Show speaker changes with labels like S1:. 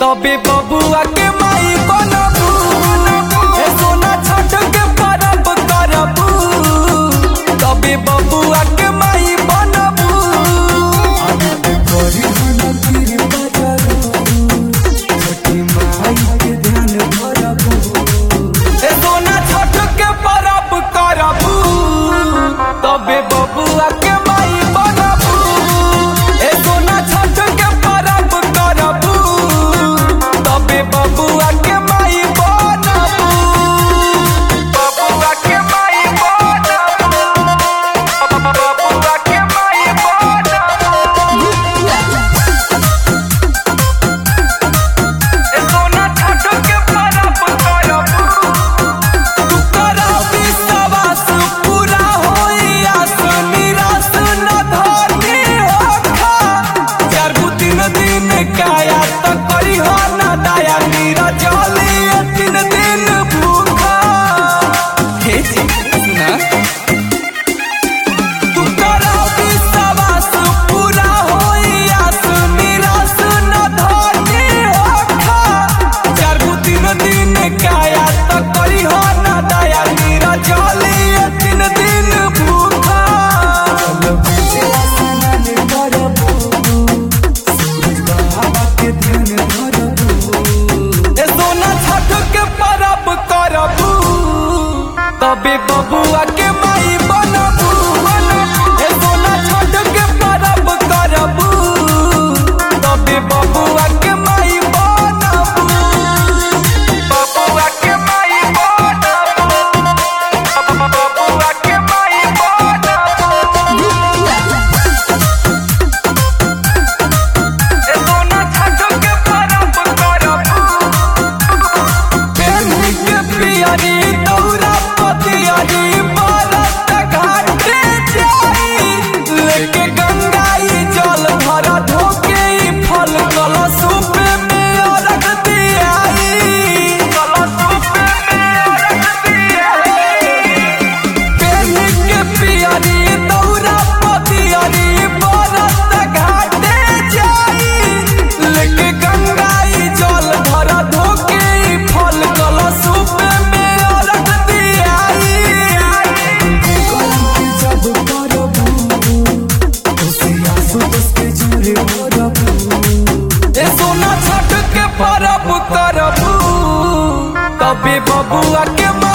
S1: तबे बबुआ के माई बनबू ए सोना छठ के परब करबू तबे बबुआ के माई बनबू ए सोना छठ के परब करबू तबे बबुआ के माई बनबू ए सोना छठ के परब करबू तबे बबुआ के माई बनबू बबुआ के माई बनबू बबुआ के माई बनबू ए सोना छठ के परब करबू तू करा विश्वास पूरा होई आस निराश न धरनी होखा चार गो तीन दिन काया त करी हो ना दया नीरा जली तीन दिन भूखा हे जी सुना तू करा विश्वास पूरा होई आस निराश न धरनी होखा चार गो तीन दिन काया त करी हो ना दया नीरा जली तीन दिन भूखा ए सोना छठ के परब करबू तबे बबुआ के माई बनबू ए सोना छठ के परब करबू तबे बबुआ के माई बनबू बबुआ के माई बनबू बबुआ के माई बनबू ए सोना छठ के परब करबू पेन्ही के पियरी दौरा पतियरी बरत घाटे जाई लेके गंगाई जल भरा धोके ई फल कलशुप में अरग दियाई कलशुप में अरग दियाई पेन्ही के पियरी दौरा पतियरी बरत घाटे जाई लेके गंगाई जल भरा धोके ई फल कलशुप में अरग दियाई ए सोना छठ के परब करबू तबे बबुआ के